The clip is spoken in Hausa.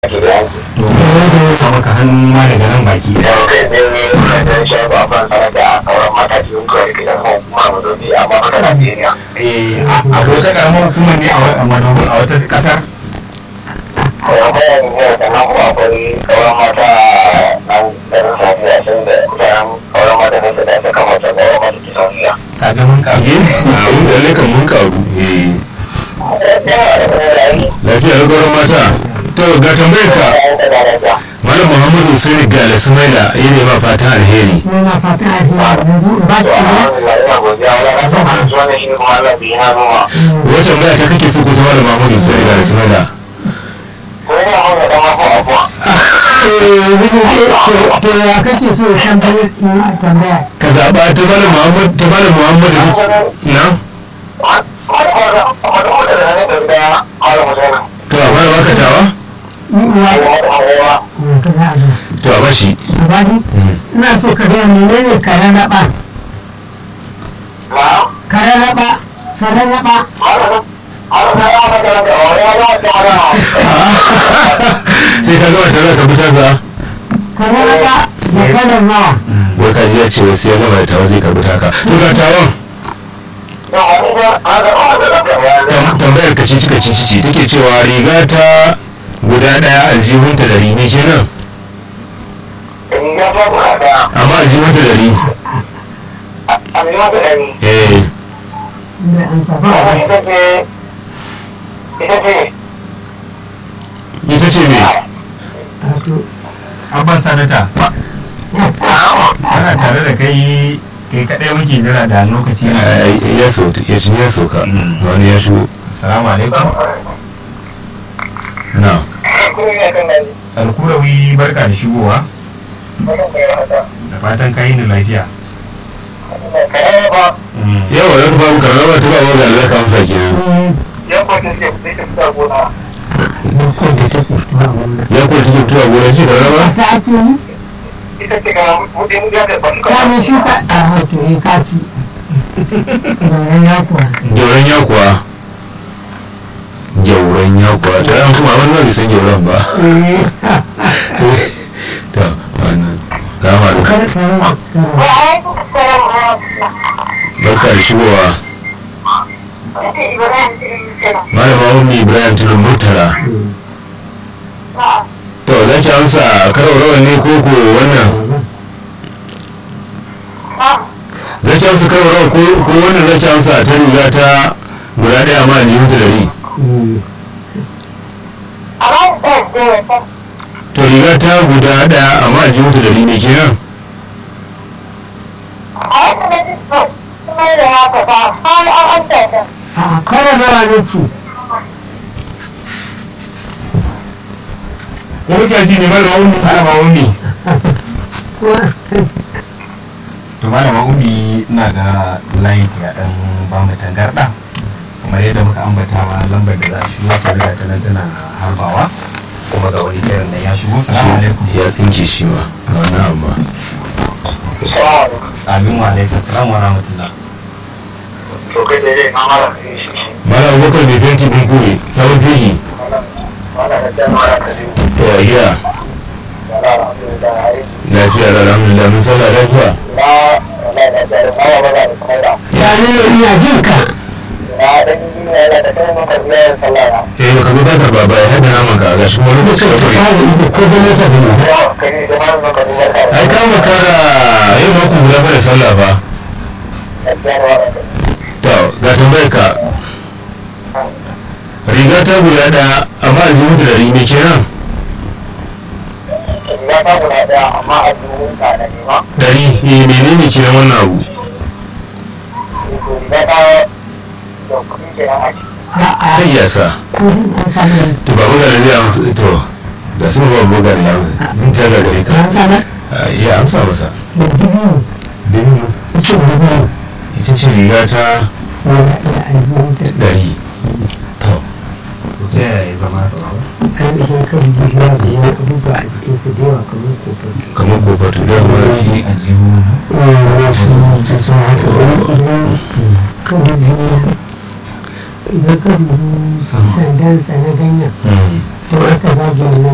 to ya da maka hannu ma daga nan baki da kai ne da shago a ban sanar da sauran mata cikin kawai gidan hukuma mazobi amma haka Najeriya. eh a wata karamar hukumar ne a madogin a wata kasar Kuma bayan ne da nan kuma akwai sauran mata nan da na safiya sun da kusan sauran mata ne su da suka mace sauran mata ki safiya. ka ji mun karu a mun da lakan mun karu eh lafiya da gwaron mata to ga tambayar ka malam muhammadu sani ga ismaila ya ne ma fatan alheri Muna fata a yanzu ba shi ne. Ina godiya wani na son hannu wani shi kuma Allah bi na noma. wata tambaya ta kake so ko ta malam muhammadu sani ga ismaila Ko ina hau da mafi abuwa. To ya kake so ya tambaye in a tambaya. ka zaɓa ta malam muhammadu ta malam muhammadu na to a fara baka tawa Ni uwa ne ka za a zo. to a bashi A bani ina so ka gaya menene karen raba. Karen raba. Karen raba. sai ka gama tare ka fitar da Karen raba da kalan nawa. wai ka ji ya ce wasu ya gama da tawa zai karbi taka to ga tawon tam- tambayar ka cici ka cici ce take cewa riga ta guda daya aljihunta dari ne kenan amma aljihunta dari eh Da an saba a bani. ita ce me Wato, abban sanata ana tare da kai kai kadai muke jira da lokaci na Ai, ya sauka ya shi ya sauka Mm. wani ya shigo assalamu alaikum na alkurawi barka da shigowa da fatan kayi ni lafiya yawa ya ba ka raba ta ba wa ga Allah ka amsa kenan mm, ko da take tuwa wannan. ya ko take tuwa gona ce da raba Ta ake yi? Kwanan shuka a hoto ya kaci. Gauran ya kuwa. gyauran ya kuwa gyauran ya kuwa ta yan kuma wani ba bai san gyauran ba ta wannan rama da Kar kare kare. barka da shigowa malama ummi ibrahim tulun murtala to za ki amsa karo rawan ne ko ko wannan za ki amsa karo rawan ko ko wannan za ki amsa ta riga ta guda daya ma ni hutu dari to riga ta guda daya amma ji hutu dari ne kenan A kare nawa ne ce. ko muke ji ne malama ummi malama ummi Kuwa. to malama ummi ina ga layin ya dan ba mu tangarda kamar yadda muka ambata wa lambar da za a shigo ta riga ta nan tana harbawa kuma ga wani kiran nan ya shigo salamu alaikum ya tsinke shi ma ga wannan amma amin wa alaikum salam wa rahmatullah malam abubakar bai fenti bin kure sabon fegi to a gida lafiya da alhamdulillah mun sallah lafiya Ya ne ina jin ka. eh baka zo bakar baba ya hada naman ka ga shi wani lokaci ya Kare kure ido ko da nesa da nesa. ai ka makara yau mako guda ba da sallah ba to ga tambayar ka riga ta guda daya amma aljihu da dari ne kenan dari eh menene kenan wannan abu A'a, kai ya sa kudin an samu. to babu gare zai amsa to da sun babu gare ya mun ta gare ka An samu. ya amsa masa Da dubu. dinu Ita dubu. ita ce riga ta Wanda ya aiki da dari to ta yaya zama da ainihin kan bidiyo da yawan abubuwa a jikinsa da yawa kamar kofato. kamar kofatu da wani a jihu idan ka dubi sandansa na ganyen Hmm. to aka zage nan